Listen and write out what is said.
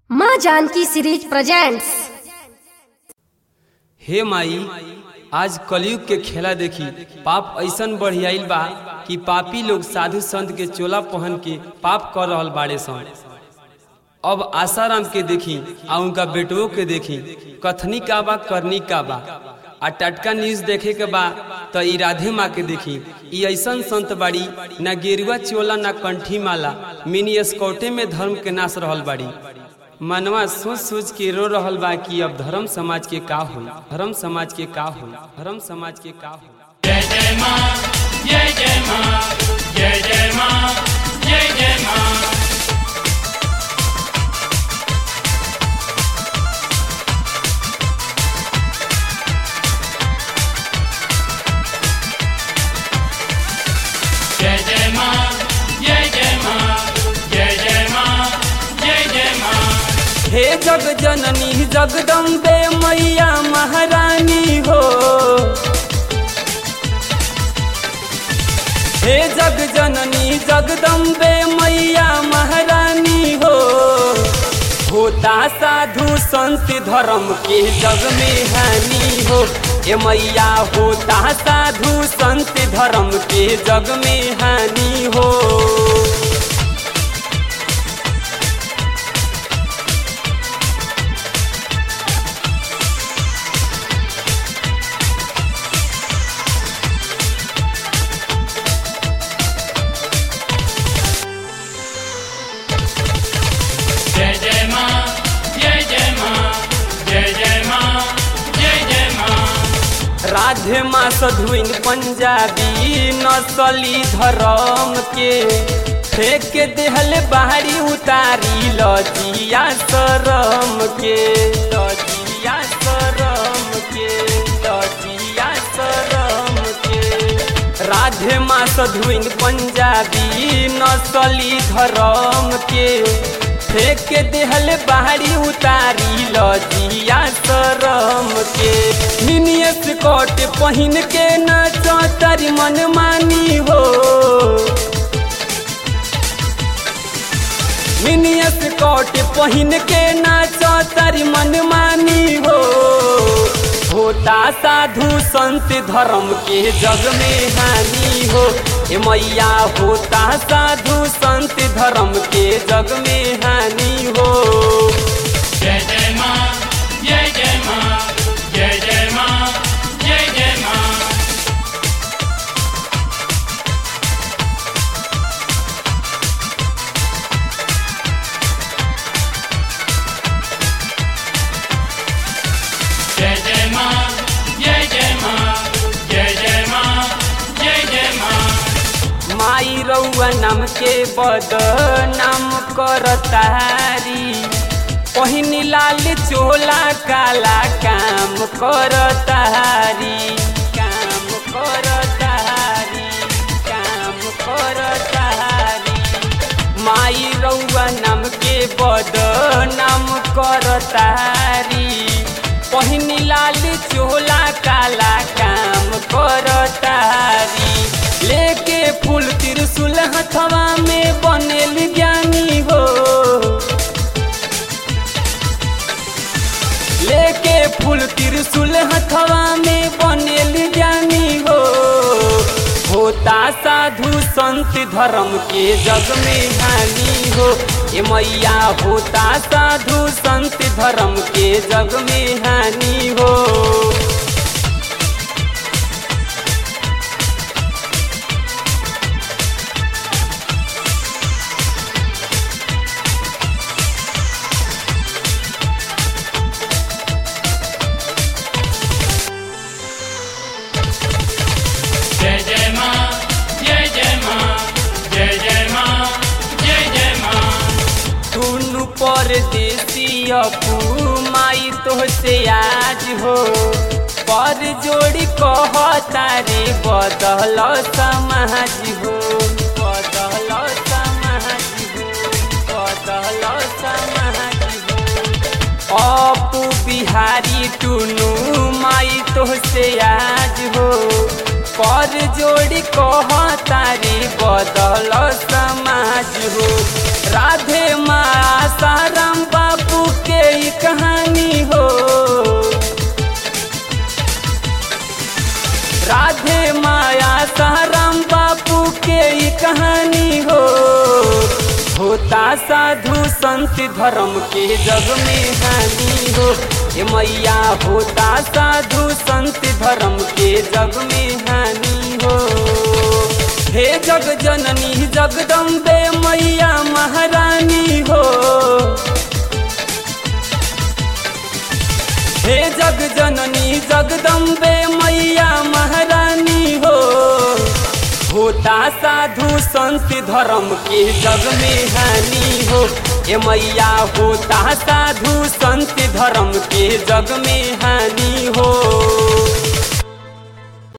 माँ Janaki series presents हे माई आज कलयुग के खेला देखी पाप ऐसन बढ़ियाइल बा कि पापी लोग साधु संत के चोला पहन के पाप कर रहल बाड़े सन अब आसाराम के देखी आ उनका बेटुओं के देखी कथनी का बा करनी का बा आ टटका न्यूज देखे के बा तो ई राधे माँ के देखी ई ऐसन संत बाड़ी ना गेरुआ चोला ना कंठी माला मिनी स्कौटे में धर्म के नाश रहल बाड़ी मनवा सोच सोच के रो रहल बा कि अब धर्म समाज के का होई धर्म समाज के का होई धर्म समाज के का होई जय जय माँ जय जय माँ जय जय माँ जय जय माँ जय जय माँ जय जय माँ जय जय माँ जय जय माँ हे जग जननी जगदम्बे मैया महारानी हो हे जग जननी जगदम्बे मैया महारानी हो होता साधु संत धर्म के जग में हानि हो ए मैया होता साधु संत धर्म के जग में हानि हो जय जय माँ जय जय माँ जय जय माँ जय जय माँ राधे माँ सधुइन पंजाबी नसली धर्म के फेंक के देहल बाहरी उतारी लजिया शरम के लजिया शरम के लजिया शरम के राधे माँ सधुइन पंजाबी नसली धर्म के फेंक के देहल बाहरी उतारी लजिया शरम के मिनियस कोट पहिन के नाचो तारी मन मानी हो मिनियस कोट पहिन के नाचो तारी मन मानी हो होता साधु संत धर्म के जग में हानि हो ए मैया होता साधु संत धर्म के जग में हानि हो जय जय माँ जय जय माँ जय जय माँ जय जय माँ जय जय माँ जय जय माँ जय जय माँ जय जय माँ माई रउआ नाम के बद नाम करतारी पहिनी लाल चोला काला काम करतारी काम करतारी काम करतारी माई रउआ नाम के बद नाम करतारी पहिनी लाल चोला काला काम करतारी लेके फूल त्रिशूल हथवा में बनेल ज्ञानी हो लेके फूल त्रिशूल हथवा में बनेल ज्ञानी हो होता साधु संत धर्म के जग में हानि हो ए मैया होता साधु संत धर्म के जग में हानि हो जय जय माँ जय जय माँ जय जय माँ जय जय माँ दुनु परदेसी अपू माई तोहसे आज हो पर जोड़ी कहता रे बदल समाज हो बदल समाज हो बदल समाज हो अपू बिहारी टुनु माई तोहसे आज हो पर जोड़ी कहता रे बदल समाज हो राधे माँ साराम बाबू होता साधु संत धर्म के जग में हानि हो ए मैया होता साधु संत धर्म के जग में हानि हो हे जग जननी जगदम्बे मैया महारानी हो हे जग जननी जगदम्बे मैया महारानी हो होता साधु संत धर्म के जग में हानि हो ए मैया होता साधु संत धर्म के जग में हानि हो